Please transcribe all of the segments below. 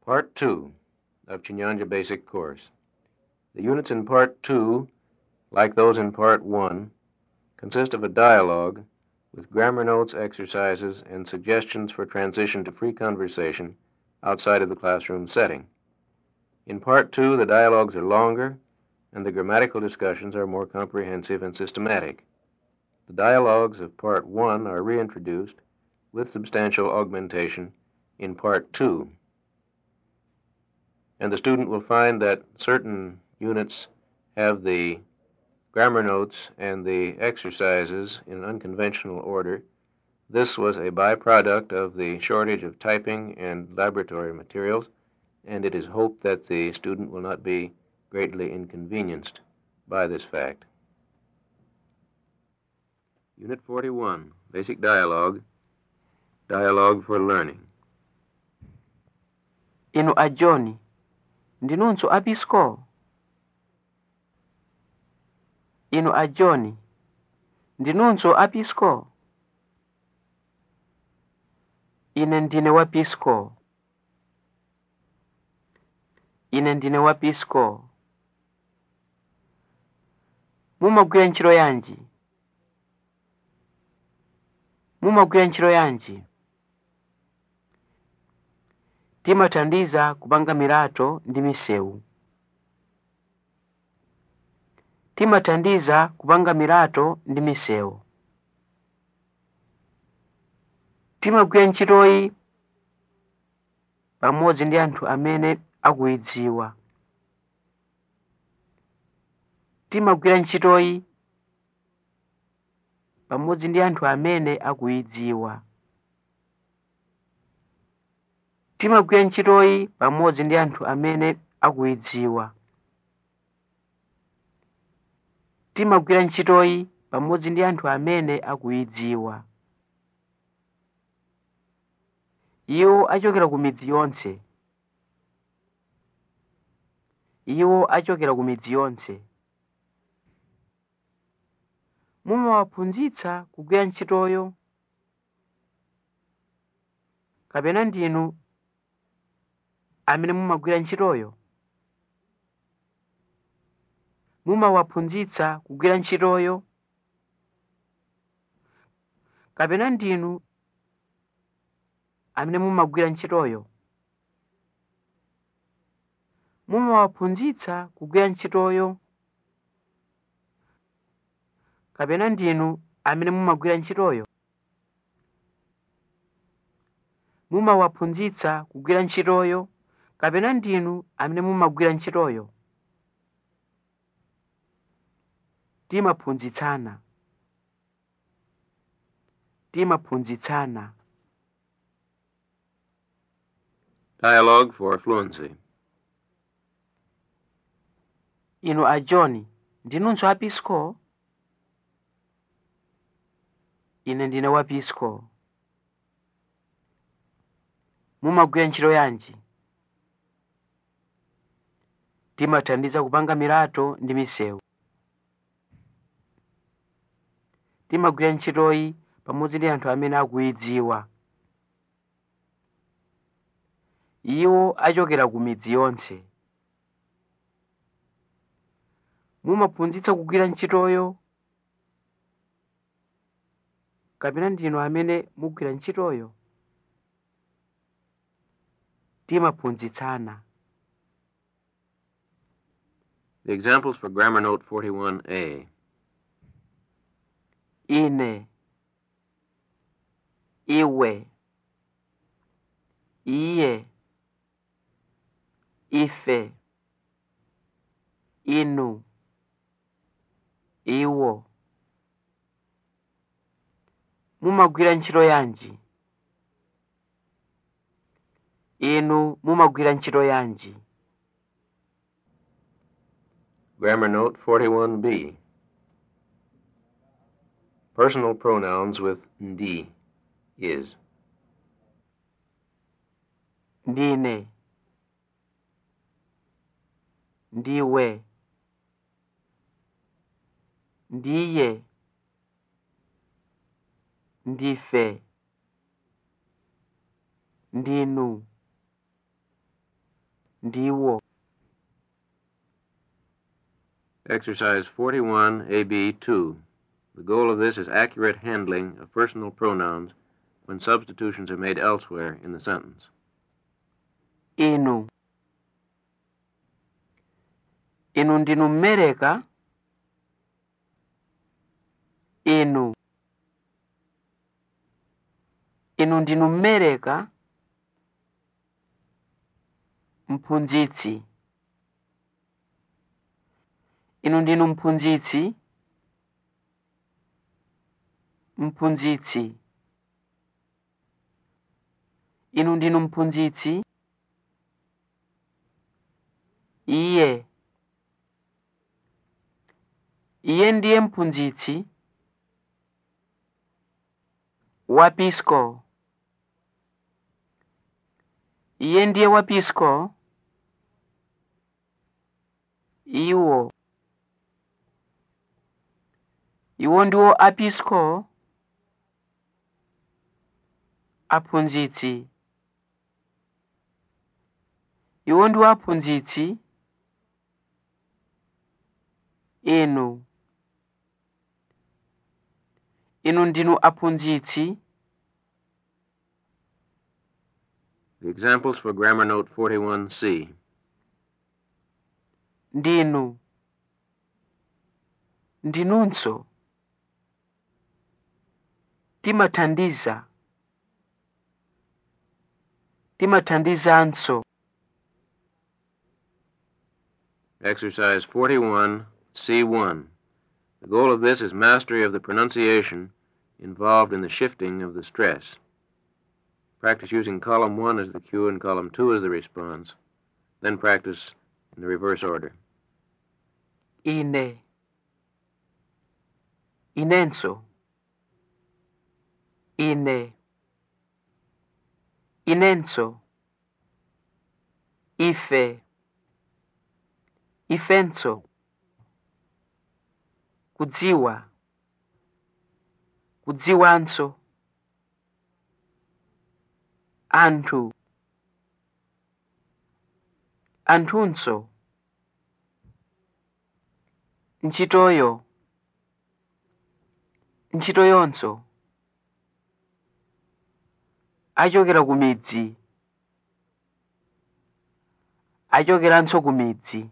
Part 2 of Chinyanja Basic Course. The units in Part 2, like those in Part 1, consist of a dialogue with grammar notes, exercises, and suggestions for transition to free conversation outside of the classroom setting. In Part 2, the dialogues are longer and the grammatical discussions are more comprehensive and systematic. The dialogues of Part 1 are reintroduced with substantial augmentation in Part 2. And the student will find that certain units have the grammar notes and the exercises in unconventional order. This was a byproduct of the shortage of typing and laboratory materials, and it is hoped that the student will not be greatly inconvenienced by this fact. Unit 41, Basic Dialogue, Dialogue for Learning. inu a john ndinunso apisco inu a john ndinunso apisco ine ndine wa pisco ine ndine wa pisco mumagwira ntchito yanji mumagwira ntchito yanji timathandiza kupanga milato ndi misewu timathandiza kupanga milato ndi misewu timagwira ntchitoyi pamodzi ndi anthu amene akuyidziwa timagwira ntchitoyi pamodzi ndi anthu amene akuyidziwa timagwira ntchitoyi pamodzi ndi anthu amene akuyidziwa timagwira ntchitoyi pamodzi ndi anthu amene akuyidziwa iwo achokera ku midzi yonse iwo achokera ku midzi yonse mumawaphunzitsa kugwira ntchitoyo kapena ndinu amene mumagwira ntchitoyo mumawaphunzitsa kugwira ntchitoyo kapena ndinu amene mumagwira ntchitoyo mumawaphunzitsa kugwira ntchitoyo kapena ndinu amene mumagwira ntchitoyo mumawaphunzitsa kugwira ntchitoyo kapena ndinu amene mumagwira ntchitoyo timaphunzitsana timaphunzitsana Dialogue for Fluency. inu a john ndinunso apisco ine ndine wa pisco mumagwira ntchito yanji timathandiza kupanga milato ndi misewu timagwira ntchitoyi pamodzi ndi anthu amene akuyidziwa iwo achokera ku midzi yonse mumaphunzitsa kugwira ntchitoyo kapena ndinu amene mugwira ntchitoyo timaphunzitsana The examples for Grammar Note 41A. ine iwe iye ife inu iwo mumagwira ntchito yanji inu mumagwira ntchito yanji Grammar Note 41B. Personal pronouns with ndi, is. ndine ndiwe ndiye ndife ndinu ndiwo Exercise 41, AB2. The goal of this is accurate handling of personal pronouns when substitutions are made elsewhere in the sentence. inu inu ndinu mmereka inu inu ndinu mmereka mphunzitsi inu ndinu mphunzitsi mphunzitsi inu ndinu mphunzitsi iye iye ndiye mphunzitsi wapisco iye ndiye wapisco iwo iwo ndiwo apisco aphunzitsi iwo ndiwo aphunzitsi inu inu ndinu aphunzitsi The examples for Grammar Note 41C. ndinu ndinunso timathandiza timathandizanso Exercise 41, C1. The goal of this is mastery of the pronunciation involved in the shifting of the stress. Practice using column 1 as the cue and column 2 as the response. Then practice in the reverse order. ine inenso ine inenso ife ifenso kudziwa kudziwanso anthu anthunso ntchitoyo ntchitoyonso achokera ku midzi achokeranso ku midzi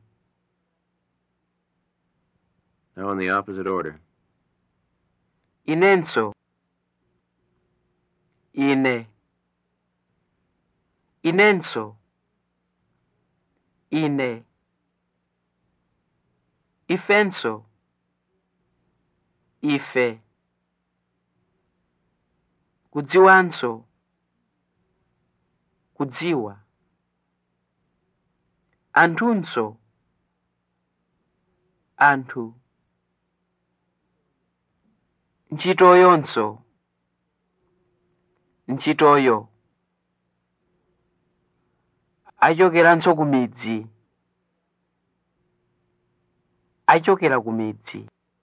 Now in the opposite order. inenso ine inenso ine ifenso ife kudziwanso kudziwa anthunso anthu ntchitoyonso ntchitoyo achokeranso ku midzi achokera ku midzi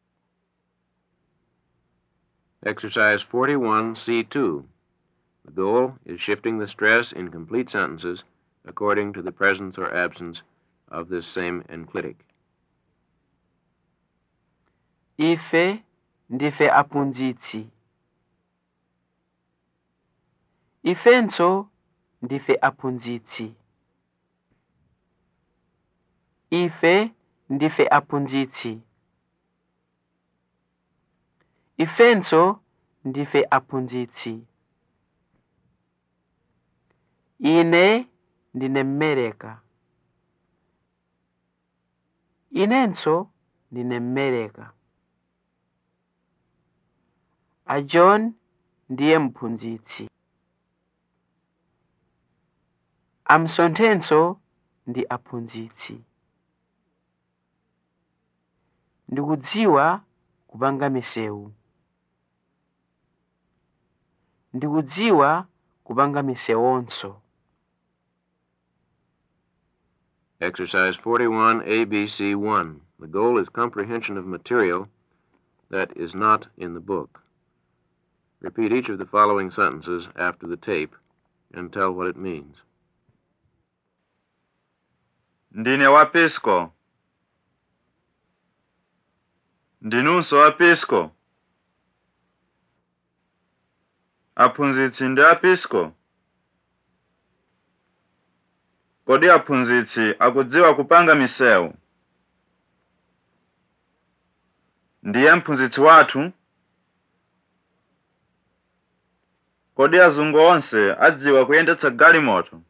Exercise 41, C2. The goal is shifting the stress in complete sentences according to the presence or absence of this same enclitic. ife ndife aphunzitsi ifenso ndife aphunzitsi ife ndife aphunzitsi ifenso ndife aphunzitsi ine ndine mmereka inenso ndine mmereka a john ndiye mphunzitsi amsonthenso ndi aphunzitsi ndikudziwa kupanga misewu ndikudziwa kupanga misewonso Exercise 41, ABC 1. The goal is comprehension of material that is not in the book. Repeat each of the following sentences after the tape and tell what it means. ndine wa pisco ndinunso wa pisco aphunzitsi ndi a pisco kodi aphunzitsi akudziwa kupanga misewu ndiye mphunzitsi wathu kodi azungu onse adziwa kuyendetsa galimoto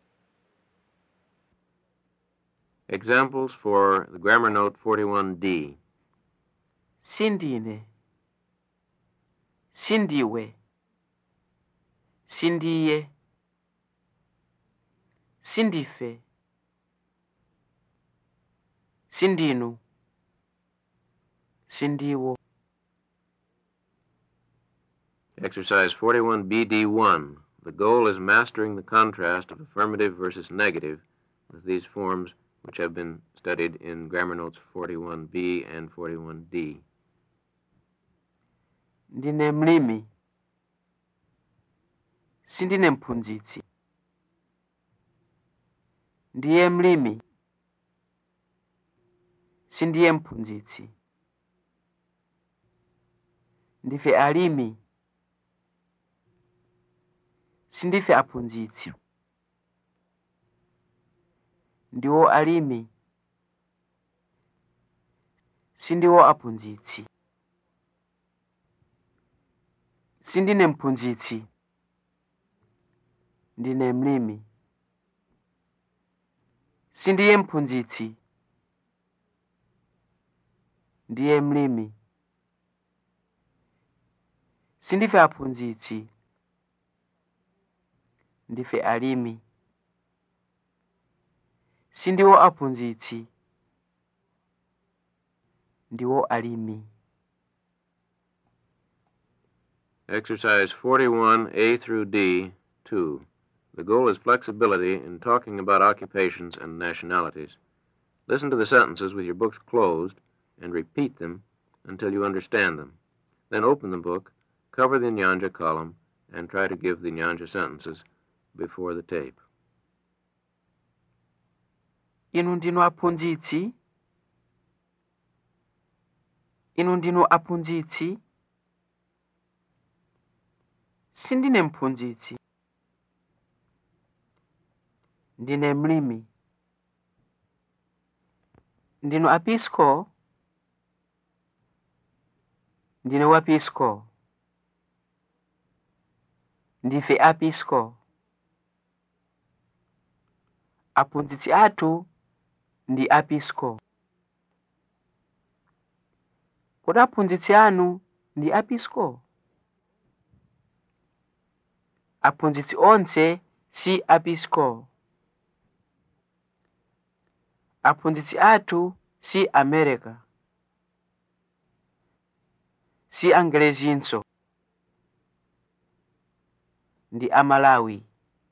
Examples for the grammar note 41D. sindine sindiwe sindiye sindife sindinu sindiwo Exercise 41BD1. The goal is mastering the contrast of affirmative versus negative with these forms which have been studied in grammar notes 41B and 41D. ndine mlimi sindine mphunzitsi ndiye mlimi sindiye mphunzitsi ndife alimi sindife aphunzitsi ndiwo alimi sindiwo aphunzitsi sindine mphunzitsi ndine mlimi sindiye mphunzitsi ndiye mlimi sindife aphunzitsi ndife alimi sindiwo aphunzitsi ndiwo alimi Exercise 41A through D, 2. The goal is flexibility in talking about occupations and nationalities. Listen to the sentences with your books closed and repeat them until you understand them. Then open the book, cover the Nyanja column, and try to give the Nyanja sentences before the tape. inu ndinu aphunzitsi inu ndinu aphunzitsi sindine mphunzitsi ndine mlimi ndinu apisco ndine wapisco ndife apisco aphunzitsi athu ndi apisco kodi aphunzitsi anu ndi apisco aphunzitsi onse si apisco aphunzitsi athu si america si angelezinso ndi amalawi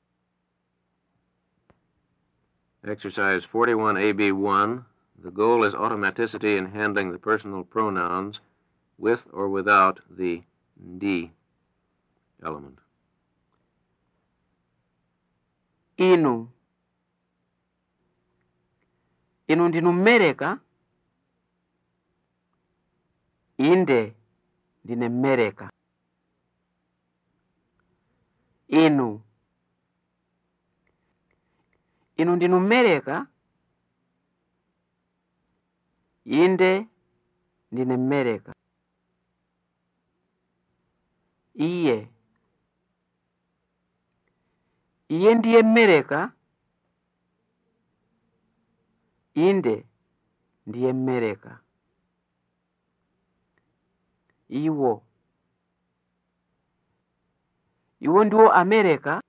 Exercise 41AB1. The goal is automaticity in handling the personal pronouns with or without the ndi element. inu inu ndinu mmereka inde ndine mmereka inu inu ndinu mmereka inde ndine mmereka iye iye ndiye mmereka inde ndiye mmereka iwo iwo ndiwo amerika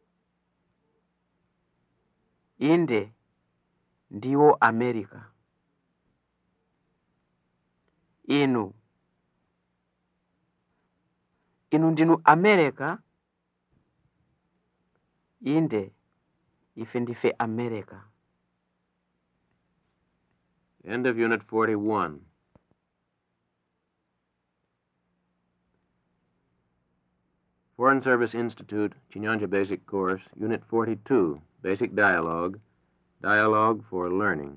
inde ndiwo amerika inu inu ndinu amerika inde ife ndife amerika End of Unit 41. Foreign Service Institute, Chinyanja Basic Course, Unit 42, Basic Dialogue, Dialogue for Learning.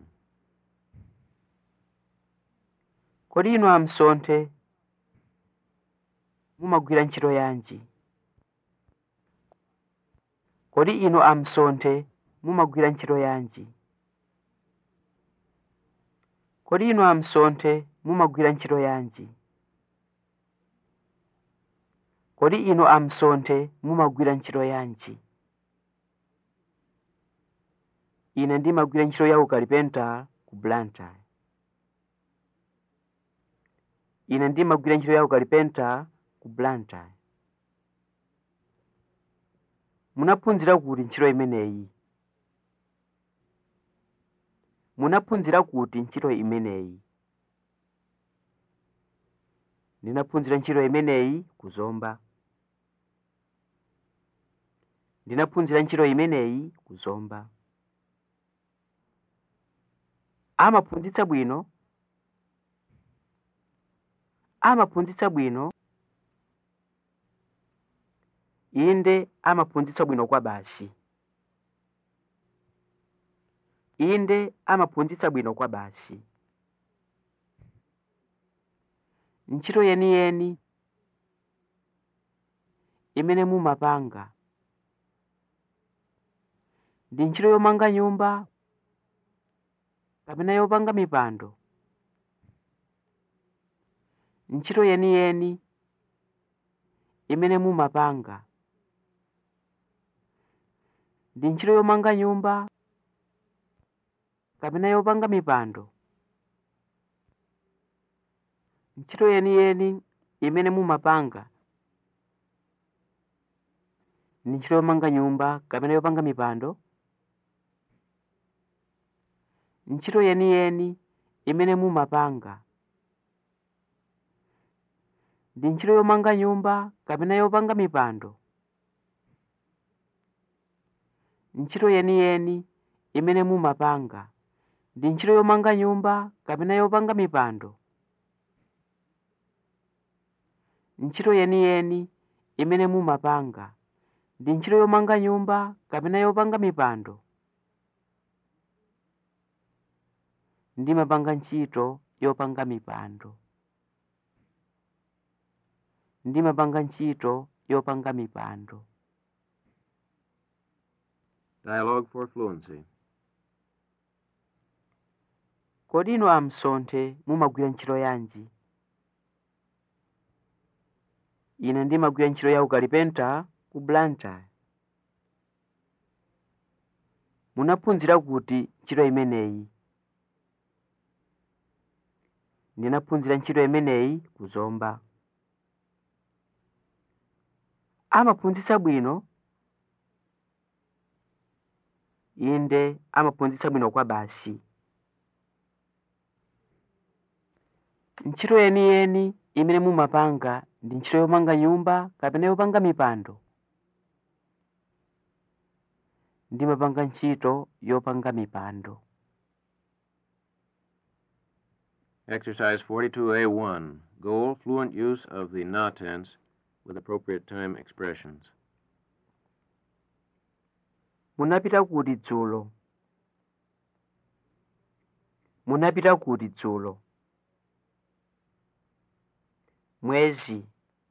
kodi inu amsonthe mumagwira ntchito yanji kodi inu amsonthe mumagwira ntchito yanji kodi inu amsonthe mumagwira ntchito yanji kodi inu amsonthe mumagwira ntchito yanji ine ndimagwira ntchito ya ukalipenta ku blantyre ine ndimagwira ntchito ya ukalipenta ku blantyre munaphunzira kuti ntchito imeneyi munaphunzira kuti ntchito imeneyi ndinaphunzira ntchito imeneyi kuzomba ndinaphunzira ntchito imeneyi kuzomba amaphunzitsa bwino amaphunzitsa bwino inde amaphunzitsa bwino kwa basi inde amaphunzitsa bwino kwa basi ntchito yeniyeni imene mumapanga ndi ntchito yomanga nyumba kapena yopanga mipando ntchito yeniyeni imene mumapanga ndi ntchito yomanga nyumba kapena yopanga mipando ntchito yeniyeni imene mumapanga ndi ntchito yomanga nyumba kapena yopanga mipando ntchito yeniyeni imene mumapanga ndi ntchito yomanga nyumba kapena yopanga mipando ntchito yeniyeni imene mumapanga ndi ntchito yomanga nyumba kapena yopanga mipando ntchito yeniyeni imene mumapanga ndi ntchito yomanga nyumba kapena yopanga mipando ndimapanga ntchito yopanga mipando ndimapanga ntchito yopanga mipando Dialogue for Fluency. kodi inu amsonthe mumagwira ntchito yanji ine ndimagwira ntchito ya ukalipenta ku blantyre munaphunzira kuti ntchito imeneyi ndinaphunzira ntchito imeneyi kuzomba amaphunzitsa bwino inde amaphunzitsa bwino kwa basi ntchito yeniyeni imene mumapanga ndi ntchito yomanga nyumba kapena yopanga mipando ndimapanga ntchito yopanga mipando Exercise 42A1. Goal fluent use of the na tense with appropriate time expressions. munapita kuti dzulo munapita kuti dzulo mwezi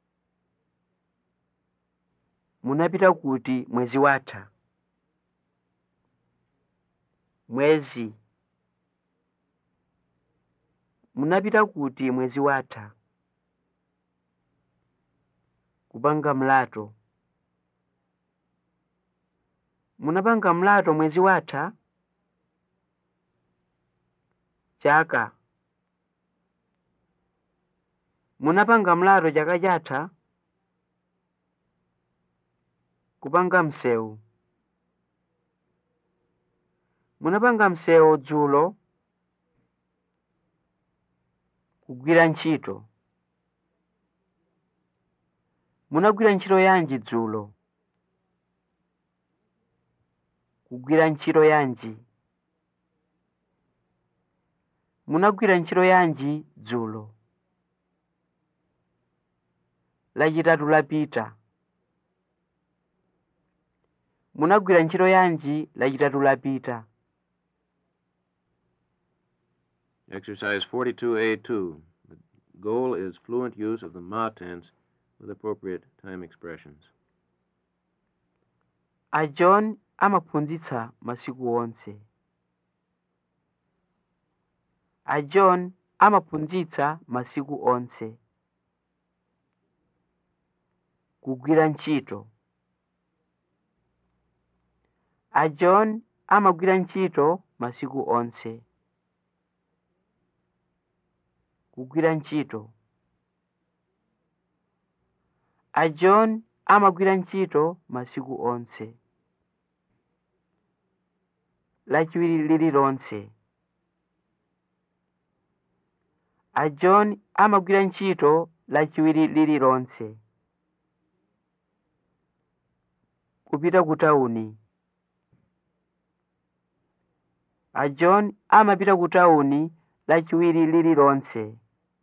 munapita kuti mwezi watha mwezi munapita kuti mwezi watha kupanga mlato munapanga mlato mwezi watha chaka munapanga mlato chaka chatha kupanga msewu munapanga msewu dzulo kugwira ntchito munagwira ntchito yanji dzulo kugwira ntchito yanji munagwira ntchito yanji dzulo lachitatu lapita munagwira ntchito yanji lachitatu lapita Exercise 42A2. The goal is fluent use of the ma tense with appropriate time expressions. a john amaphunzitsa masiku onse a john amaphunzitsa masiku onse kugwira ntchito a john amagwira ntchito masiku onse kugwira ntchito a john amagwira ntchito masiku onse lachiwiri lililonse a john amagwira ntchito lachiwiri lililonse kupita ku tawuni a john amapita ku tawuni lachiwiri lililonse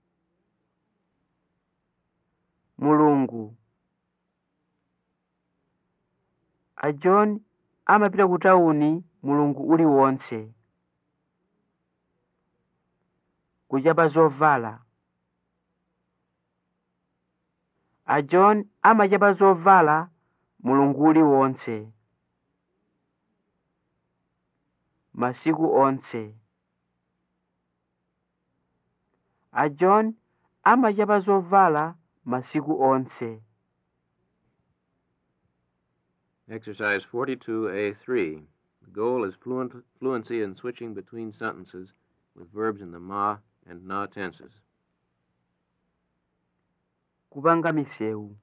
mulungu a john amapita ku tawuni mulungu uliwonse kuchapa zovala a john amachapa zovala mulungu uliwonse masiku onse a john amachapa zovala masiku onse Exercise 42A3. The goal is fluent, fluency in switching between sentences with verbs in the ma and na tenses. kupanga misewu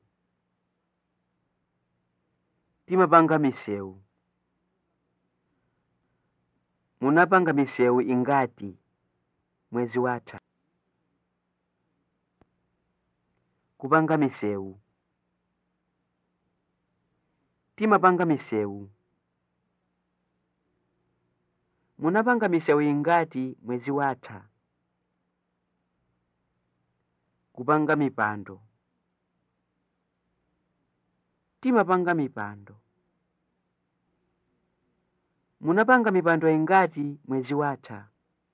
timapanga misewu munapanga misewu ingati mwezi watha kupanga misewu timapanga misewu munapanga misewu ingati mwezi watha kupanga mipando timapanga mipando munapanga mipando ingati mwezi watha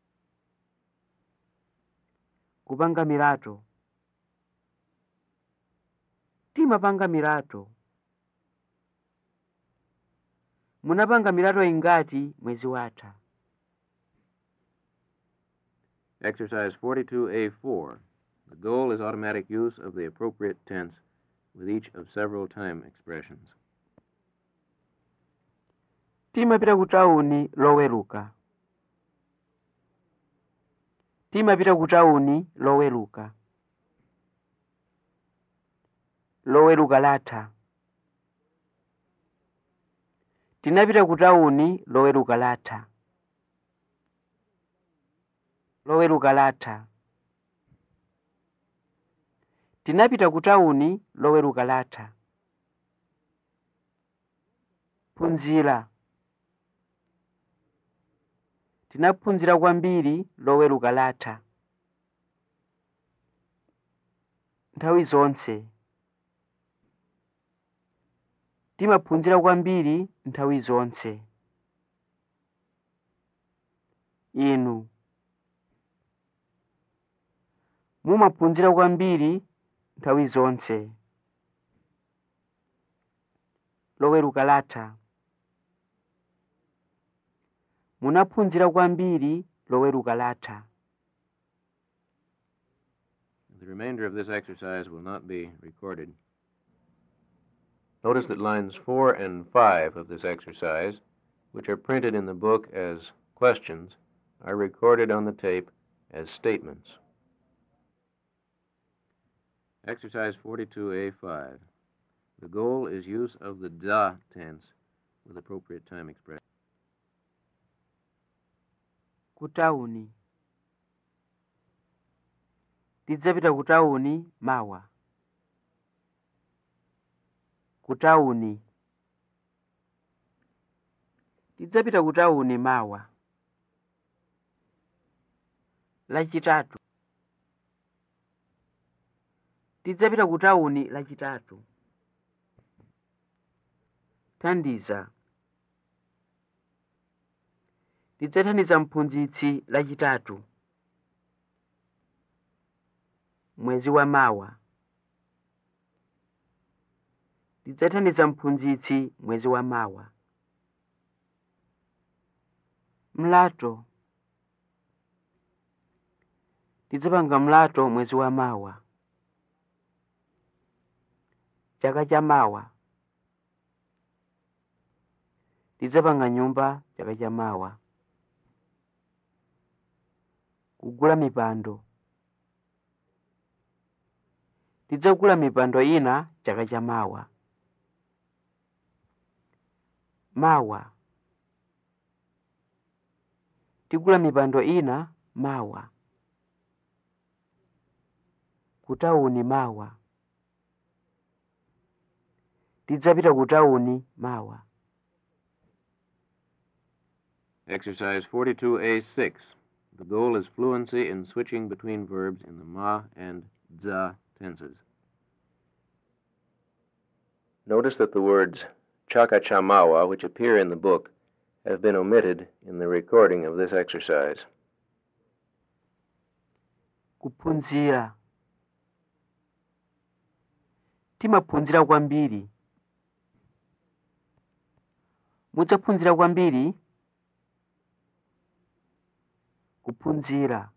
kupanga mirato timapanga mirato munapanga mirato ingati mwezi watha Exercise 42A4. The goal is automatic use of the appropriate tense with each of several time expressions. timapita ku tawuni loweruka timapita ku tawuni loweruka loweruka latha tinapita ku tawuni loweruka latha loweruka latha tinapita ku tawuni loweruka latha phunzira tinaphunzira kwambiri loweruka latha nthawi zonse timaphunzira kwambiri nthawi zonse inu mumaphunzira kwambiri nthawi zonse loweruka latha munaphunzira kwambiri loweruka latha The remainder of this exercise will not be recorded. Notice that lines 4 and 5 of this exercise, which are printed in the book as questions, are recorded on the tape as statements. Exercise 42A5. The goal is use of the da tense with appropriate time expression. ku tawuni tidzapita ku tawuni mawa ku tawuni tidzapita ku tawuni mawa lachitatu tidzapita ku tawuni lachitatu thandiza tidzathandiza mphunzitsi lachitatu mwezi wa mawa ndidzathandiza mphunzitsi mwezi wa mawa mlato ndidzapanga mlato mwezi wa mawa chaka cha mawa ndidzapanga nyumba chaka cha mawa kugula mipando ndidzagula mipando ina chaka cha mawa mawa tigula mipando ina mawa kutawuni mawa tidzapita kutawuni mawa Exercise 42A6. The goal is fluency in switching between verbs in the ma and za tenses. Notice that the words chakachamawa, which appear in the book, have been omitted in the recording of this exercise. kuphunzira timaphunzira kwambiri mudzaphunzira kwambiri kuphunzira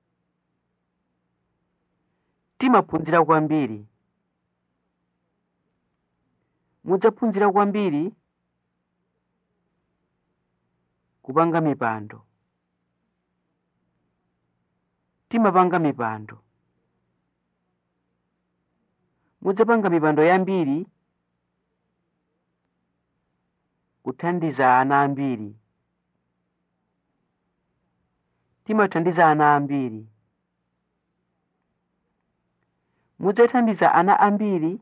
timaphunzira kwambiri mudzaphunzira kwambiri kupanga mipando timapanga mipando mudzapanga mipando yambiri kuthandiza ana ambiri timathandiza ana ambiri mudzathandiza ana ambiri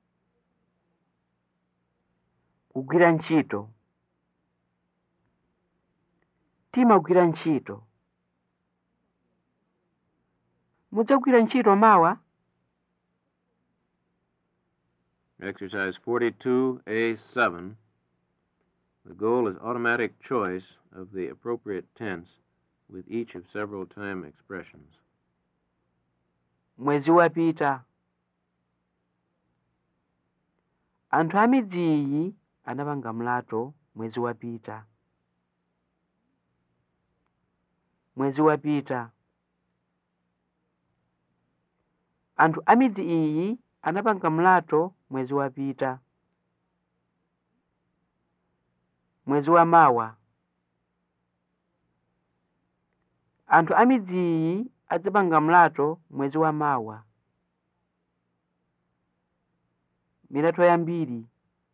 kugwira ntchito timagwira ntchito mudzagwira ntchito mawa Exercise 42A7. The goal is automatic choice of the appropriate tense with each of several time expressions. mwezi wapita anthu a midzi iyi anapanga mlato mwezi wapita mwezi wapita anthu a midzi iyi anapanga mlato mwezi wapita mwezi wa mawa anthu a midzi iyi adzapanga mlato mwezi wa mawa milato yambiri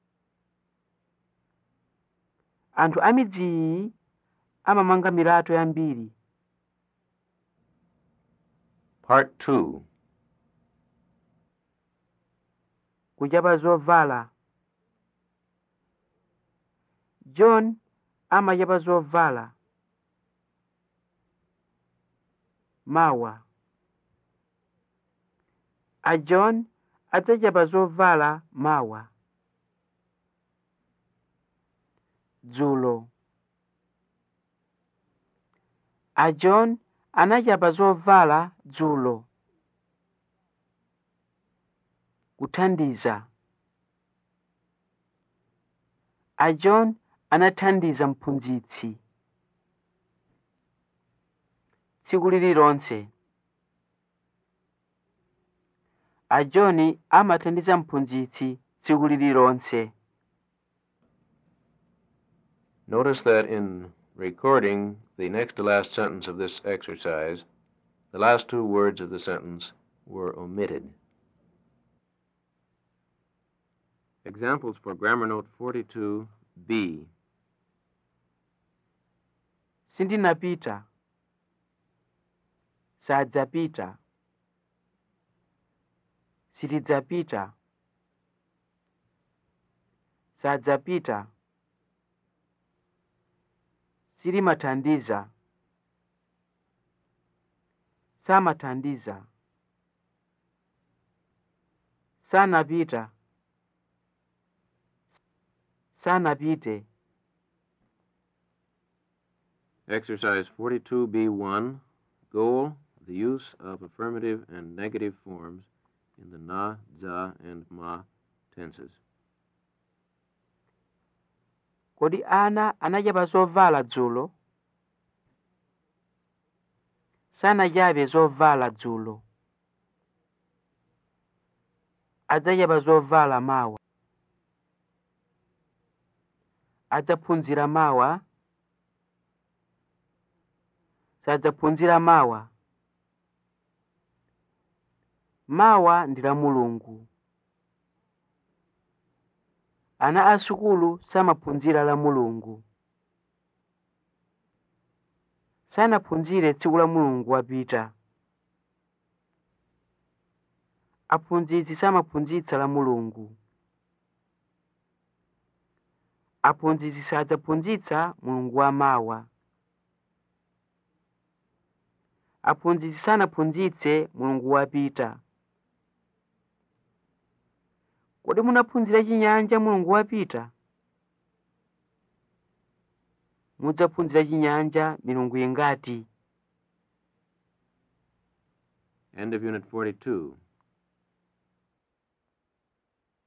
anthu a midzi iyi amamanga milato yambiri Part 2. kuchapa zovala john amachapa zovala mawa a john adzachapa zovala mawa dzulo a john anachapa zovala dzulo kuthandiza a john anathandiza mphunzitsi tsiku lililonse a john amathandiza mphunzitsi tsiku lililonse Notice that in recording the next to last sentence of this exercise, the last two words of the sentence were omitted. Examples for Grammar Note 42B. sindinapita sadzapita sitidzapita sadzapita silimathandiza samathandiza sanapita sanapite Exercise 42B1. Goal the use of affirmative and negative forms in the na, za, and ma tenses. kodi ana anachapa zovala dzulo sanachape zovala dzulo adzachapa zovala mawa adzaphunzira mawa sadzaphunzira mawa mawa ndi la mulungu ana a sukulu samaphunzira la mulungu sanaphunzire tsiku la mulungu wapita aphunzitsi samaphunzitsa la mulungu aphunzitsi sadzaphunzitsa mulungu wamawa aphunzitsi sanaphunzitse mulungu wapita kodi munaphunzira chinyanja mulungu wapita mudzaphunzira chinyanja milungu ingati End of Unit 42.